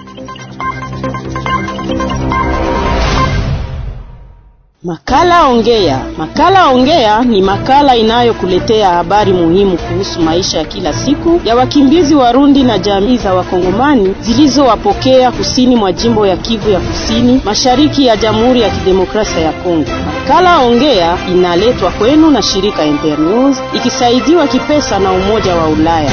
Makala Ongea. Makala Ongea ni makala inayokuletea habari muhimu kuhusu maisha ya kila siku ya wakimbizi Warundi na jamii za Wakongomani zilizowapokea kusini mwa jimbo ya Kivu ya Kusini, mashariki ya Jamhuri ya Kidemokrasia ya Kongo. Makala Ongea inaletwa kwenu na shirika Internews ikisaidiwa kipesa na Umoja wa Ulaya.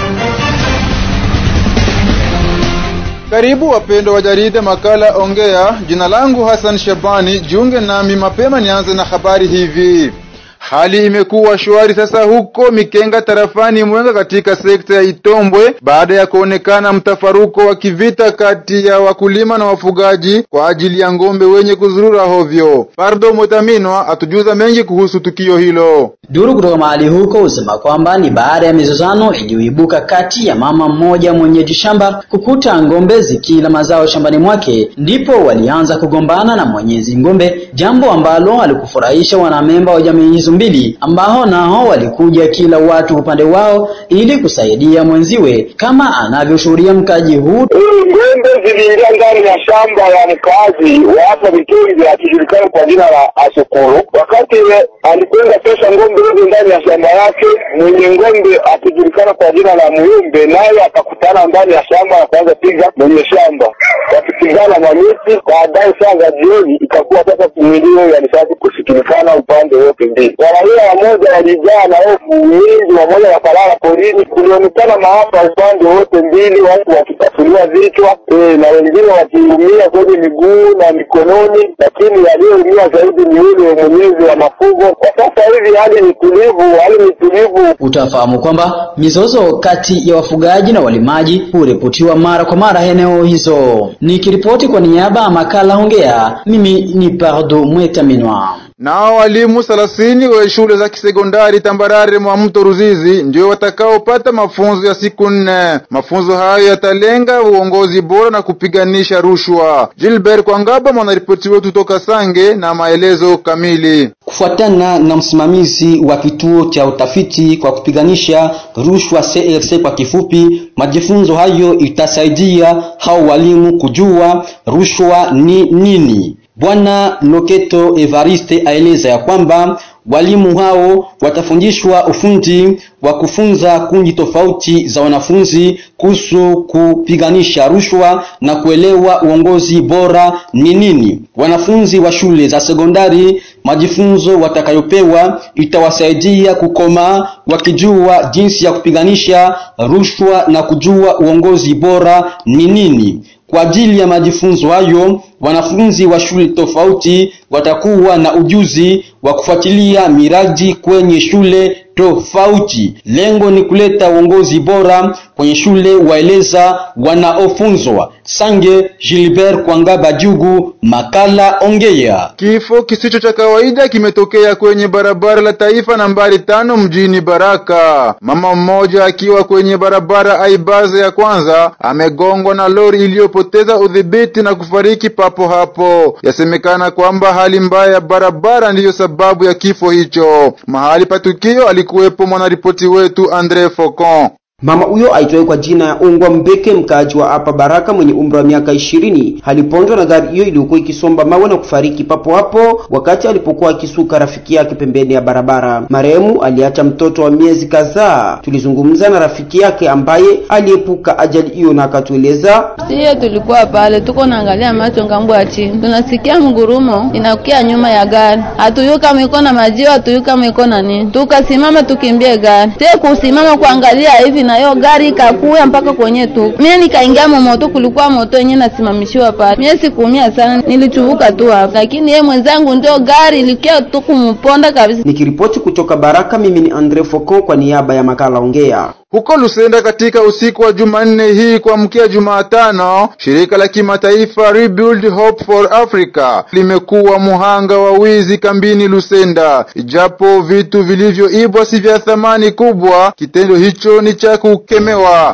Karibu wapendwa wa jarida makala Ongea. Jina langu Hassan Shabani, jiunge nami mapema nianze na habari hivi. Hali imekuwa shwari sasa huko Mikenga tarafani Mwenga katika sekta ya Itombwe baada ya kuonekana mtafaruko wa kivita kati ya wakulima na wafugaji kwa ajili ya ng'ombe wenye kuzurura hovyo. Pardo Motaminwa atujuza mengi kuhusu tukio hilo. Duru kutoka mahali huko husema kwamba ni baada ya mizozano iliyoibuka kati ya mama mmoja mwenyeji shamba kukuta ng'ombe zikila mazao shambani mwake, ndipo walianza kugombana na mwenyezi ng'ombe, jambo ambalo alikufurahisha wanamemba wa jamii hizo mbili ambao nao walikuja kila watu upande wao ili kusaidia mwenziwe, kama anavyoshuhudia mkaji huu. Ng'ombe ziliingia ndani ya shamba ya mkazi wa hapa Mitungi akijulikana kwa jina la Asokoro. Wakati alikwenda tosha ng'ombe hizo ndani ya shamba yake, mwenye ng'ombe akijulikana kwa jina la Muyumbe naye akakutana ndani ya shamba na kuanza piga mwenye shamba, wakipigana mamiti. Baadaye saa za jioni ikakuwa sasa kumilio ya risasi kusikilikana upande wote mbili. Raia wamoja walijaa na hofu nyingi, wamoja wakalala porini. Kulionekana maafa upande wote mbili, watu wakipasuliwa vichwa e, na wengine wakiumia kwenye miguu na mikononi, lakini aliyeumia zaidi ni yule mwenyezi wa mafugo. Kwa sasa hivi hali ni tulivu, hali ni tulivu. Utafahamu kwamba mizozo kati ya wafugaji na walimaji huripotiwa mara kwa mara eneo hizo. Nikiripoti kwa niaba ya makala Ongea, mimi ni Pardo Mwetaminwa. Nao walimu thelathini wa shule za kisekondari tambarare mwa mto Ruzizi ndio watakaopata mafunzo ya siku nne. Mafunzo hayo yatalenga uongozi bora na kupiganisha rushwa. Gilbert Kwangaba, mwanaripoti wetu toka Sange, na maelezo kamili. Kufuatana na msimamizi wa kituo cha utafiti kwa kupiganisha rushwa CRC kwa kifupi, majifunzo hayo itasaidia hao walimu kujua rushwa ni nini. Bwana Loketo Evariste aeleza ya kwamba walimu hao watafundishwa ufundi wa kufunza kundi tofauti za wanafunzi kuhusu kupiganisha rushwa na kuelewa uongozi bora ni nini. Wanafunzi wa shule za sekondari, majifunzo watakayopewa itawasaidia kukomaa wakijua jinsi ya kupiganisha rushwa na kujua uongozi bora ni nini. Kwa ajili ya majifunzo hayo, wanafunzi wa shule tofauti watakuwa na ujuzi wa kufuatilia miradi kwenye shule tofauti. Lengo ni kuleta uongozi bora kwenye shule, waeleza wanaofunzwa. Sange Gilbert Kwangaba Jugu, makala Ongea. Kifo kisicho cha kawaida kimetokea kwenye barabara la taifa nambari tano mjini Baraka. Mama mmoja akiwa kwenye barabara Aibaze ya kwanza amegongwa na lori iliyopoteza udhibiti na kufariki papo hapo. Yasemekana kwamba hali mbaya ya barabara ndiyo sababu ya kifo hicho. Mahali pa tukio alikuwepo mwanaripoti wetu Andre Focon. Mama huyo aitwaye kwa jina ya Ungwa Mbeke, mkaaji wa hapa Baraka, mwenye umri wa miaka ishirini, alipondwa na gari hiyo iliyokuwa ikisomba mawe na kufariki papo hapo wakati alipokuwa akisuka rafiki yake pembeni ya barabara. Marehemu aliacha mtoto wa miezi kadhaa. Tulizungumza na rafiki yake ambaye aliepuka ajali hiyo na akatueleza. Siye tulikuwa pale tuko naangalia macho ngambo ya chini, tunasikia mgurumo inakukia nyuma ya gari, hatuyuka mwiko na majiwa, hatuyuka mwiko na nini, tukasimama tukimbie gari te kusimama kuangalia hivi nayo gari ikakuya mpaka kwenye tu. Mimi nikaingia moto, kulikuwa moto yenyewe nasimamishiwa pale. Mimi sikuumia sana, nilichuvuka tu hapo, lakini yeye mwenzangu ndio gari ilikia tu kumponda kabisa. Nikiripoti kutoka Baraka, mimi ni Andre Foko kwa niaba ya makala Ongea. Huko Lusenda katika usiku wa Jumanne hii kuamkia Jumatano, shirika la kimataifa Rebuild Hope for Africa limekuwa muhanga wa wizi kambini Lusenda. Ijapo vitu vilivyoibwa si vya thamani kubwa, kitendo hicho ni cha kukemewa.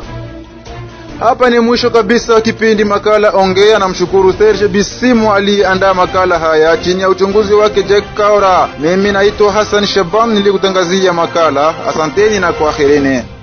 Hapa ni mwisho kabisa wa kipindi makala Ongea. Namshukuru Serge Bisimu aliyeandaa makala haya chini ya uchunguzi wake Jack Kaura. Mimi naitwa Hassan Shaban nilikutangazia makala. Asanteni na kwaherini.